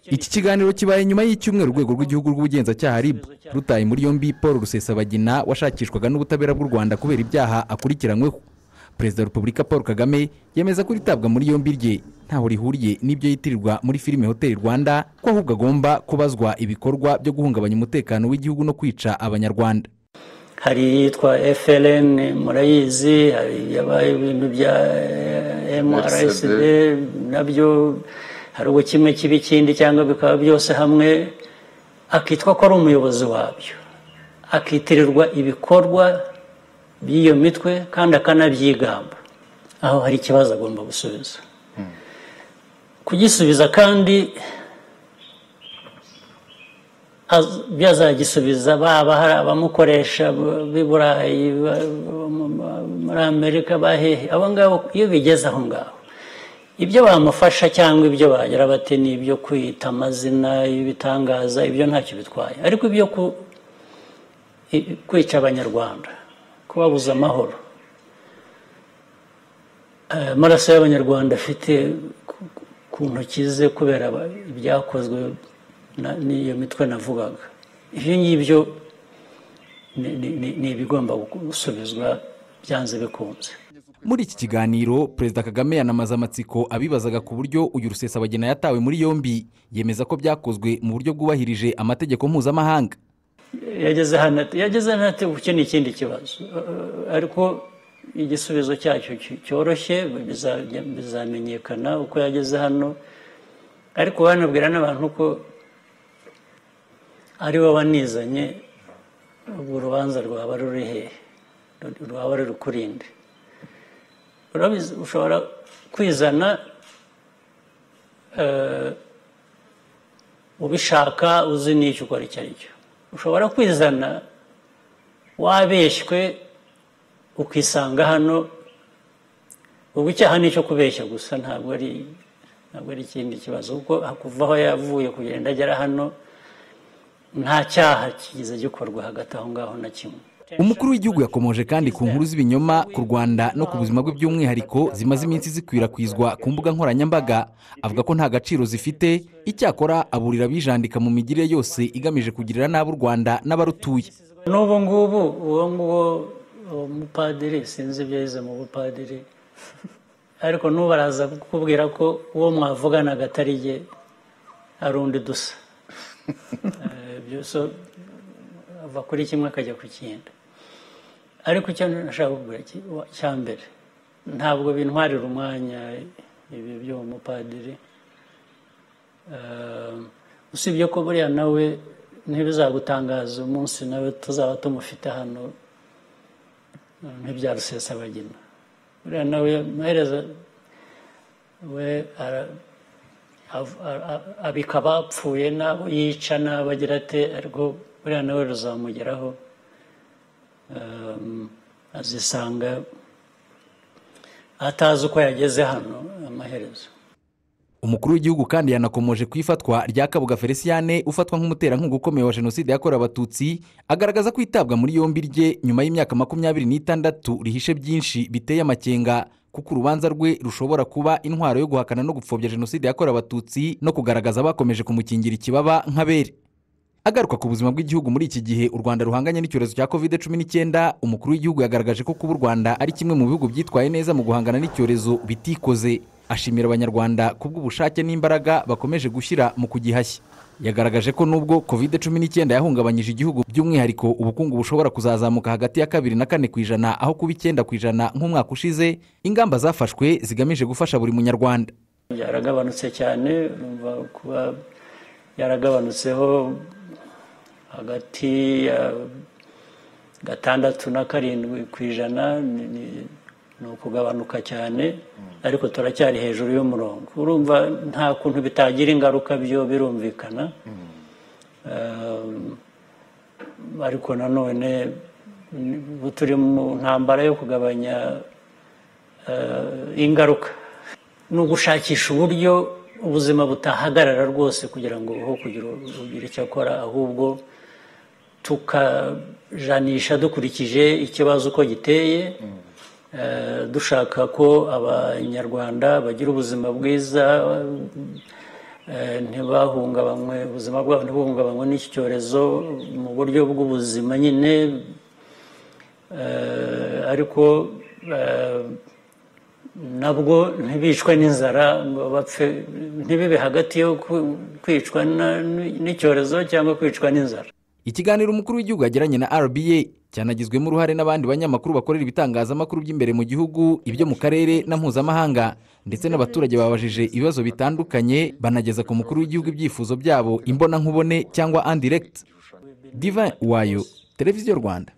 Iki kiganiro kibaye nyuma y'icyumweru urwego rw'igihugu rw'ubugenzacyaha RIB rutaye muri yombi Paul Rusesabagina washakishwaga n'ubutabera bw'u Rwanda kubera ibyaha akurikiranyweho perezida wa repubulika paul kagame yemeza ko ritabwa muri yombi rye ntaho rihuriye n'ibyo yitirirwa muri filime hoteli rwanda ko ahubwo agomba kubazwa ibikorwa byo guhungabanya umutekano w'igihugu no kwica abanyarwanda hari iyitwa FLN murayizi hari yabaye ibintu bya eh, MRSD nabyo hari ubu kimwe kiba ikindi cyangwa bikaba byose hamwe akitwa ko ari umuyobozi wabyo akitirirwa ibikorwa by'iyo mitwe kandi akanabyigamba aho hari ikibazo agomba gusubiza kugisubiza kandi byazagisubiza baba hari abamukoresha b'i burayi muri amerika bahehe abo ngabo iyo bigeze aho ngaho ibyo bamufasha cyangwa ibyo bagira bati ni ibyo kwita amazina ibitangaza ibyo ntacyo bitwaye ariko ibyo kwica abanyarwanda kubabuza amahoro amaraso y'abanyarwanda afite ku ntoki ze kubera ibyakozwe n'iyo mitwe navugaga ibyo ngibyo ni ibigomba gusubizwa byanze bikunze muri iki kiganiro perezida kagame yanamaza amatsiko abibazaga ku buryo uyu rusesabagina yatawe muri yombi yemeza ko byakozwe mu buryo bwubahirije amategeko mpuzamahanga yageze hano yageze hano ati iki ni ikindi kibazo ariko igisubizo cyacyo cyoroshye bizamenyekana uko yageze hano ariko banabwira n'abantu ko ari bo banizanye ubwo urubanza rwaba ruri hehe rwaba ruri kurinde ushobora kwizana ubishaka uzi n'icyo ukora icyo ari cyo ushobora kwizana wabeshywe ukisanga hano ubu icyaha ni icyo kubeshya gusa ntabwo ari ntabwo ari ikindi kibazo kuko kuva aho yavuye kugenda agera hano nta cyaha kigize gikorwa hagati aho ngaho na kimwe umukuru w'igihugu yakomoje kandi ku nkuru z'ibinyoma ku rwanda no ku buzima bwe by'umwihariko zimaze iminsi zikwirakwizwa ku mbuga nkoranyambaga avuga ko nta gaciro zifite icyakora aburira abijandika mu migire yose igamije kugirira nabi u rwanda n'abarutuye n'ubu ngubu uwo nguwo mupadiri sinzi ibyo yize mu bupadiri ariko n'ubu araza kukubwira ko uwo mwavugana agatari jye ari undi dusa ava kuri kimwe akajya ku kindi ariko icyo nashaka kugura cya mbere ntabwo bintwarira umwanya ibi by'uwo mupadiri usibye ko buriya nawe ntibizagutangaza umunsi nawe tuzaba tumufite hano ntibyarusesabagina buriya nawe amaherezo we abika abapfuye n'abo yica n'abo agira ate ariko buriya nawe ruzamugeraho azisanga atazi uko yageze hano amaherezo umukuru w'igihugu kandi yanakomoje ku ifatwa rya kabuga feliciyane ufatwa nk'umuterankunga ukomeye wa jenoside yakorewe abatutsi agaragaza ko itabwa muri yombi rye nyuma y'imyaka makumyabiri n'itandatu rihishe byinshi biteye amakenga kuko urubanza rwe rushobora kuba intwaro yo guhakana no gupfobya jenoside yakorewe abatutsi no kugaragaza abakomeje kumukingira ikibaba nk'abere agaruka ku buzima bw'igihugu muri iki gihe u rwanda ruhanganye n'icyorezo cya covid cumi n'icyenda umukuru w'igihugu yagaragaje ko kuba u rwanda ari kimwe mu bihugu byitwaye neza mu guhangana n'icyorezo bitikoze ashimira abanyarwanda kubw'ubushake n'imbaraga bakomeje gushyira mu kugihashya yagaragaje ko nubwo covid cumi n'icyenda yahungabanyije igihugu by'umwihariko ubukungu bushobora kuzazamuka hagati ya kabiri na kane ku ijana aho kuba icyenda ku ijana nk'umwaka ushize ingamba zafashwe zigamije gufasha buri munyarwanda yaragabanutse cyane kuba yaragabanutseho hagati ya gatandatu na karindwi ku ijana ni ukugabanuka cyane ariko turacyari hejuru y'umurongo urumva nta kuntu bitagira ingaruka byo birumvikana ariko nanone turi mu ntambara yo kugabanya ingaruka ni ugushakisha uburyo ubuzima butahagarara rwose kugira ngo ho kugira icyo akora ahubwo tukajanisha dukurikije ikibazo uko giteye dushaka ko abanyarwanda bagira ubuzima bwiza ntibahungabanywe ubuzima bwabo ntibungabanywe n'iki cyorezo mu buryo bw'ubuzima nyine ariko nabwo ntibicwe n'inzara ngo bapfe ntibibe hagati yo kwicwa n'icyorezo cyangwa kwicwa n'inzara ikiganiro umukuru w'igihugu yagiranye na rba cyanagizwemo uruhare n'abandi banyamakuru bakorera ibitangazamakuru by'imbere mu gihugu ibyo mu karere na mpuzamahanga ndetse n'abaturage babajije ibibazo bitandukanye banageza ku mukuru w'igihugu ibyifuzo byabo imbonankubone cyangwa andiregiti diva wayo televiziyo rwanda